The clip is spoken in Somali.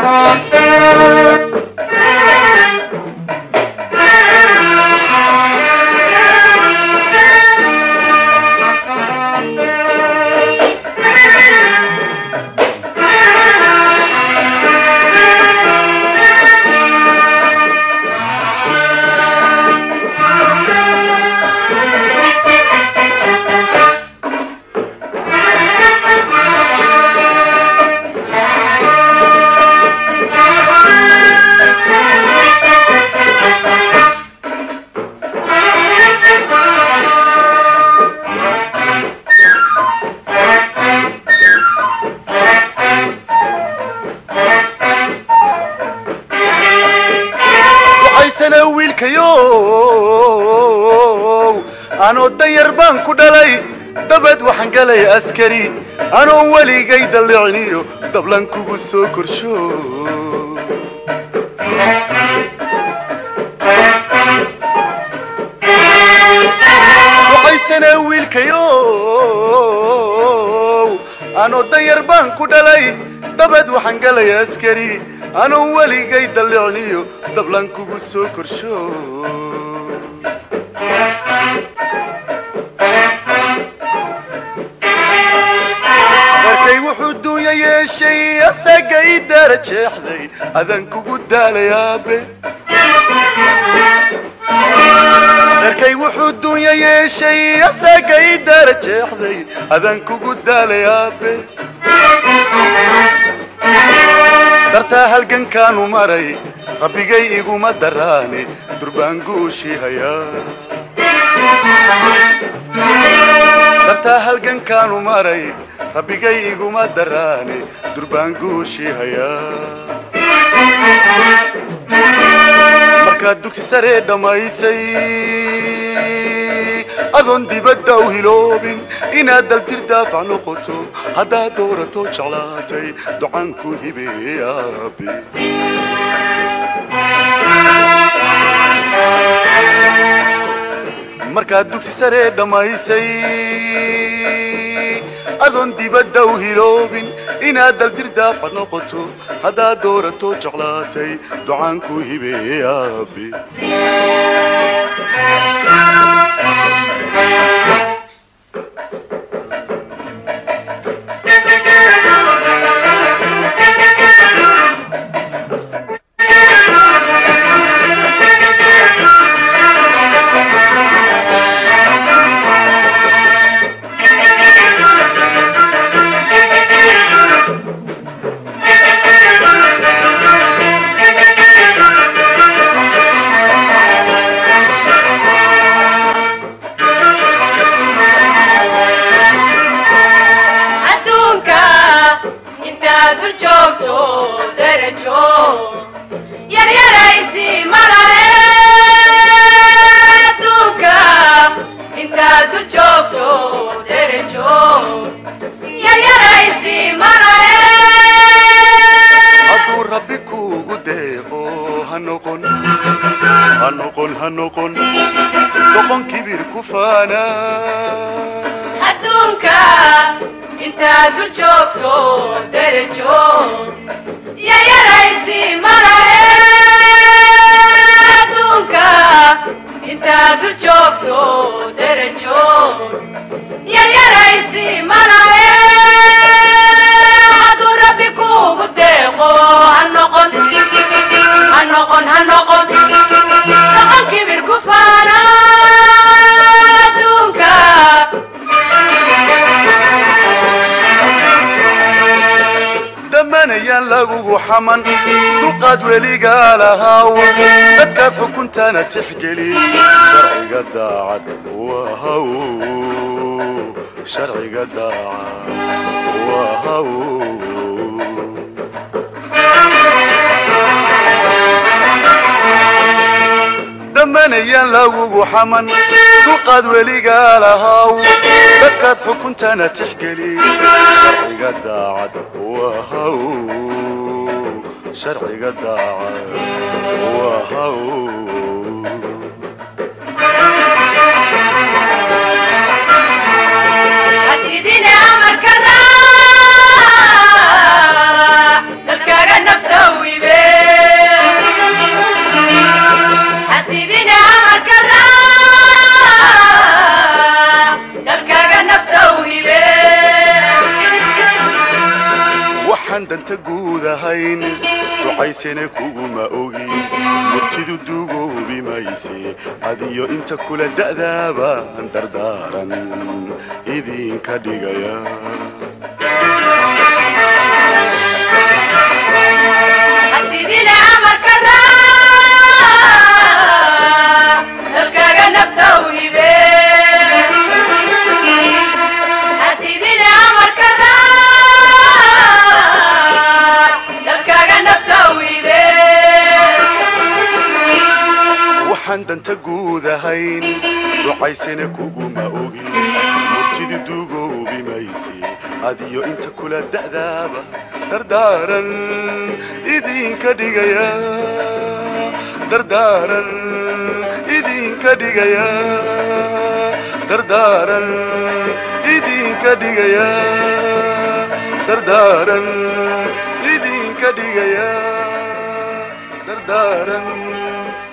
waxaysana wiilkayow anoo danyar baan ku dhalay dabad waxaan galay askari anoon weligay dalliciniyo dablan kugu soo korsho waxaysana wiilkayow anoo danyar baan ku dhalay dabad waxaan galay askari anoon weligay dalliciniyo dablan kugu soo korsho markay wuxuu duunya yeeshay asagay daara jeexday adan kugu daalay aabe darkay wuxuu duunya yeeshay asagay daara jeexday adan kugu daalay aabe dartaa halgankaanu maray rabbigay iguma daraane durbaan guushii hayaa dartaa halgankaanu maray rabbigay iguma daraane durbaan guushii hayaa markaad dugsi saree dhammaysay adoon dibadda u hiloobin inaad daltir daafac noqoto haddaad doorato jeclaatay ducaanku hibeeye aabe markaad dugsi saree dhammaysay adoon dibadda u hiloobin inaad daltir daafac noqoto haddaad doorato jeclaatay ducaanku hibeeye aabe adduunka intaad dul joogto derajo yaryaraysi malahe adduunka intaad dul joogto derajo yaryaraysi malahe hadduu rabbi kuugu deeqo ha noqon ha noqon ha noqon doqon kibir ku faana adduunka intaad dul joogto derajo yaryaraysi malahe adduunka intaad dul joogto derajo yaryaraysi malahe hadduu rabbi kuugu deeqo ha noqon ha noqon ha noqon doqon kibir ku faana adduunka dhammaanayaan lagugu xaman dulqaad weligaa lahaaw dadkaad xukuntana tixgeli sharciga daacad wahaw sharciga daacad wahaw dhammaanayaan lagugu xaman dulqaad weligaa lahaaw dadkaad xukuntana tixgeli sharciga daacad wahaw sharciga daacad wahaw hadidine amarka raac dalkaaga nafta u waxaan danta guud ahayn ducaysana kuguma ogin murtidu dugoobi mayse adiyo inta kula da'daabaan dardaaran idinka dhigaya hadidina amarka raac dalkaaga nafta u hibe hadidina amarka raac dalkaaga nafta u hibe waxaan danta guud ahayn ducaysana kuguma ogin murtidu dugoobi mayse adiyo inta kula da'daaba dardaaran idinka dhigaya dardaaran idinka dhigaya dardaaran idinka dhigaya dardaaran idinka dhigaya dardaaran